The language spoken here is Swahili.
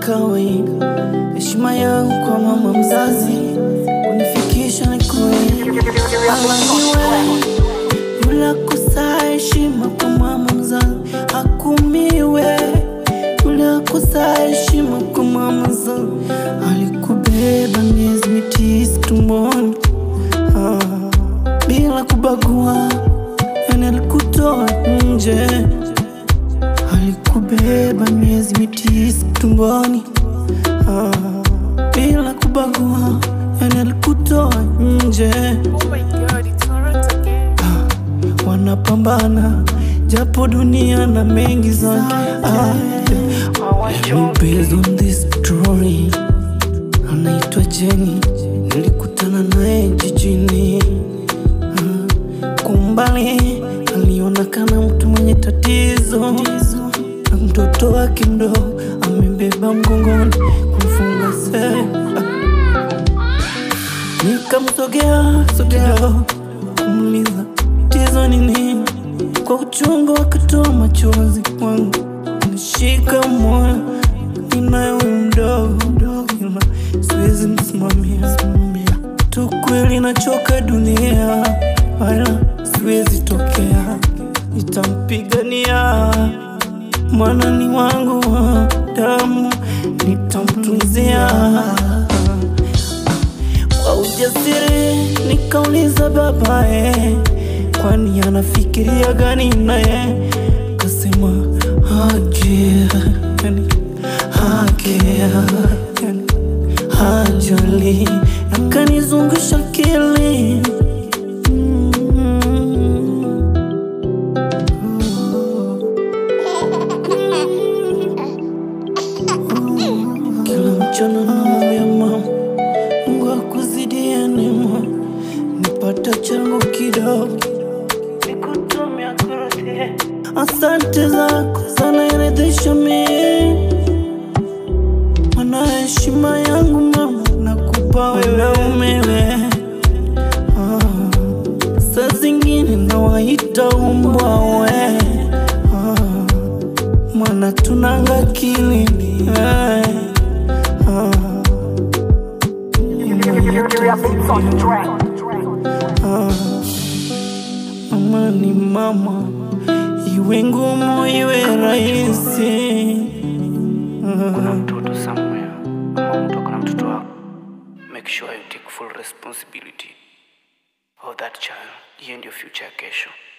kawaida. Heshima yangu kwa mama mzazi kunifikisha nikoe, alaniwe yule kusa heshima kwa mama mzazi akumiwe, yule kusa heshima kwa mama mzazi alikubeba miezi mitisa tumboni ah, bila kubagua, yani alikutoa nje alikubeba miezi mitisa tumboni ah, bila kubagua, yani alikutoa nje. Oh my god, it's alright again. Wanapambana japo dunia na mengi sana ah, let me based on this story. Anaitwa Jenny, nilikutana naye jijini ah, kumbali alionekana mtu mwenye tatizo na mtoto wake mdogo amebeba mgongoni kumfunga sera Nikamsogea sogea kumuliza tatizo ni nini, kwa uchungu akatoa machozi kwangu, nishika moyo ninaye huyu mdogo mdogo, ila siwezi msimamia simamia tu, kweli nachoka dunia, wala siwezi tokea, nitampigania mwana ni wangu wa damu, nitamtunzia kwa ujasiri nikauliza babae, kwani anafikiria gani naye? Kasema haje, yani hake, yani hajali, akanizungusha akili kila mchana namwambia mama Mungu akuzidie neema, nipata changu kidogo nikutumia kurudie. Asante zako zanaridhisha mimi, mana heshima yangu mama nakupa wewe umewe. Ah, saa zingine nawaita umbwa we ah, mwana tunanga akili eh, ah. Ah, Mama ni mama, iwe ngumu iwe rahisi. kuna mtoto somewhere ama mtu ako na mtoto wako make sure you take full responsibility of that child hiyo ndio future ya kesho